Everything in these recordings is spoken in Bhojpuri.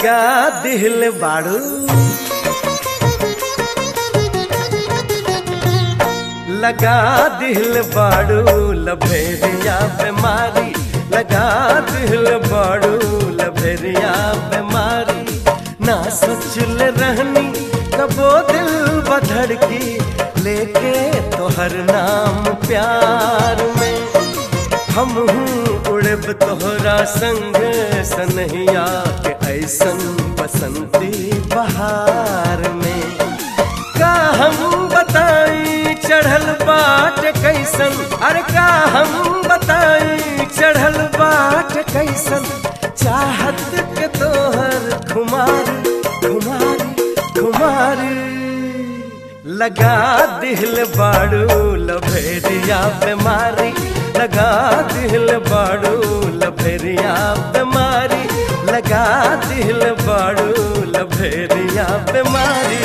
लगा दिल बाड़ू लगा दिल बाड़ू लभेरिया बीमारी लगा दिल बाड़ू लभेरिया बीमारी ना सोचल रहनी कबो दिल बधड़ की लेके तोहर नाम प्यार में हम उड़ब तोहरा संग सनहिया के ऐसन बसंती बहार में का हम बताई चढ़ल बाट कैसन अरे का हम बताई चढ़ल बाट कैसन चाहत के तोहर खुमारी खुमारी खुमारी लगा दिल बाड़ू लभेरिया बीमारी लगा दिल बाड़ू लभेरिया बीमारी लगा दिल बाड़ू लभेरिया बीमारी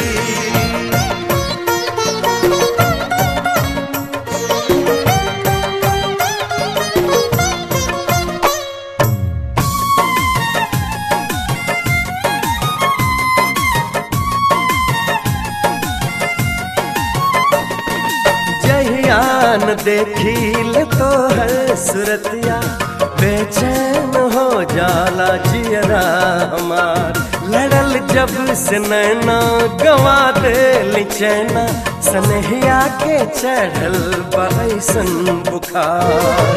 जहियान देखील तो है सुरतिया बेचैन हो जाला जियरा हमार लड़ल जब से नैना गवा दे चैना सनहिया के चढ़ल बैसन बुखार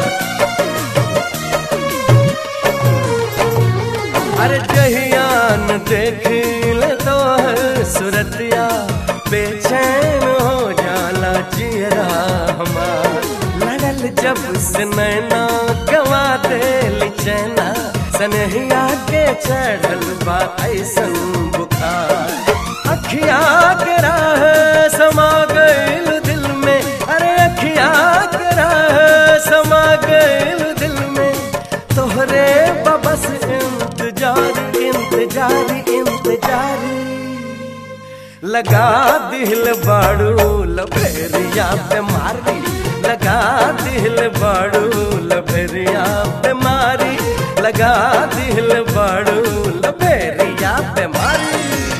अरे जहियान देखील तो है सुरतिया बेचैन हो जाला जियरा हमार लड़ल जब से नैना गवा दे चैना सनहिया के चढ़ल बा ऐसन बुखार अखिया के राह समा गइल दिल में अरे अखिया के राह समा गइल दिल में तोहरे बबस इंतजार इंतजार इंतजार लगा दिल बाड़ू लभेरिया बीमारी लगा दिल बाड़ू लभेरिया बीमारी लगा दिल बाड़ू लभेरिया बीमारी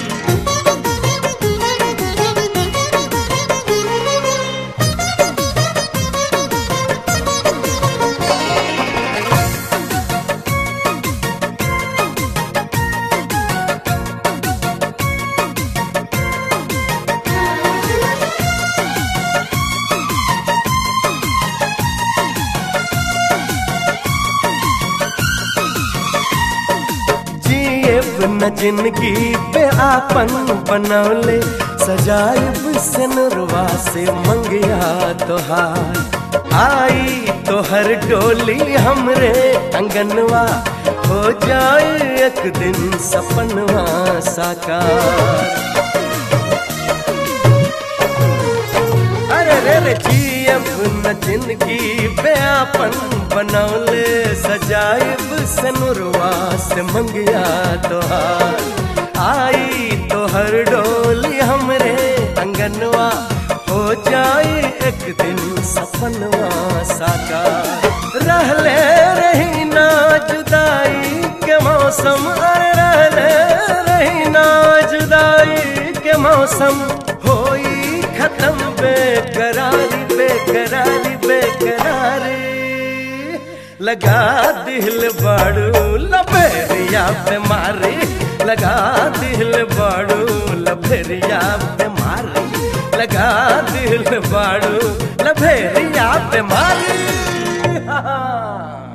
जिएब न जिंदगी पे आपन बनौले सजाइब सनरवा से मंगिया तोहार आई तोहर डोली हमरे अंगनवा हो जाए एक दिन सपनवा साकार अरे रे रे जियब न जिंदगी पे आपन बनौले सजाइब सनुरवा से मंगिया तोहार आई तोहर डोली हमरे अंगनवा हो जाए एक दिन सपनवा साकार रहले रही ना जुदाई के मौसम अरे रहले रही ना जुदाई के मौसम होई खत्म बेकरारी बेकरारी बेकरारी लगा दिल बाड़ू लभेरिया बीमारी लगा दिल बाड़ू लभेरिया बीमारी लगा दिल बाड़ू लभेरिया बीमारी